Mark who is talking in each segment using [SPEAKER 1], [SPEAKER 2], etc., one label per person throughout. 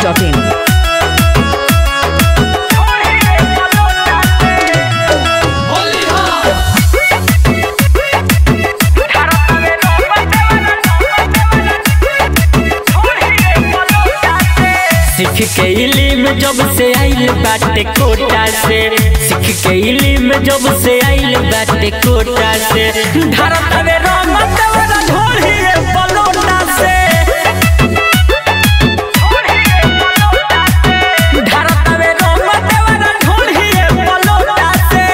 [SPEAKER 1] masti.in.
[SPEAKER 2] सीख के इलिम जब से आइल बाटे कोटा से सीख के इलिम जब से आइल बाटे कोटा से धरत में रमत वाला ढोली बलोटा से धरत में रमत वाला ढोली बलोटा से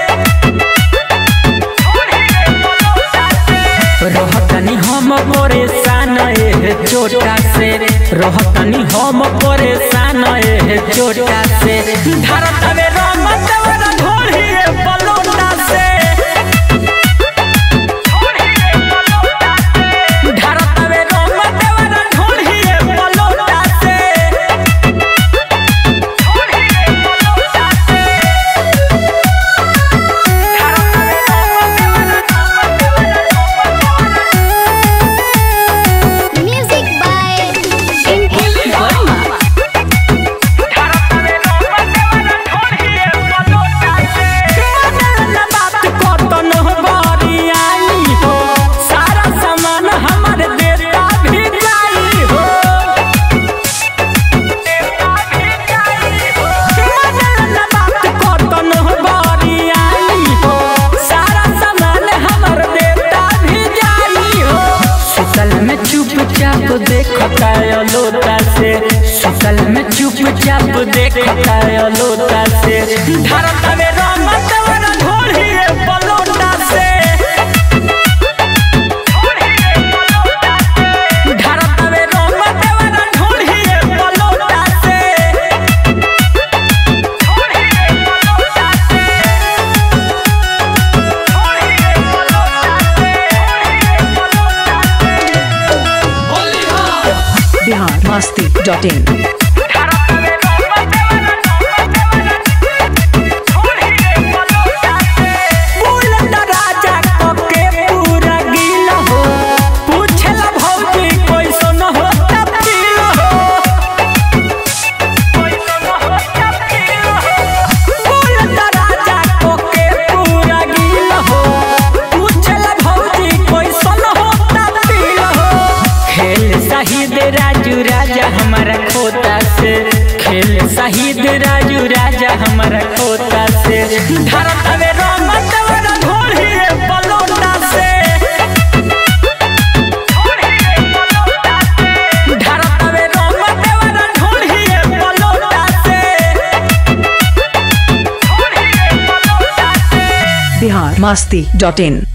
[SPEAKER 2] रहतनी हम परेशान एह चोटा से रहतनी हम परेशान एह चोटा से धरत में रमत वाला ढोली बलोटा से धरत में रमत वाला ढोली बलोटा से
[SPEAKER 3] Music by Inky Verma.
[SPEAKER 2] सारा सामान हमर देता भी जाई हो बात कतन बारी आई हो सारा सामान हमर देता भी जाई हो सुतल में चुपचाप देखता लोटा से सुतल में चुपचाप देखता लोटा से धरत में रमत वाला ढोली बलोटा से धरत में रमत वाला ढोली बलोटा से
[SPEAKER 1] Bihar masti.in.
[SPEAKER 2] बुलंद राजा कके पूरा गिल हो पूछला भौजी कैसन हो तपील हो बुलंद राजा कके पूरा गिल हो पूछला भौजी कैसन हो तपील हो खेल शहीद राजू राजा हमारा खोता से खेल शहीद राजू राजा हमारा खोता से धरत में रमत वाला ढोली बलोटा से धरत में रमत वाला ढोली बलोटा से
[SPEAKER 1] Bihar masti.in.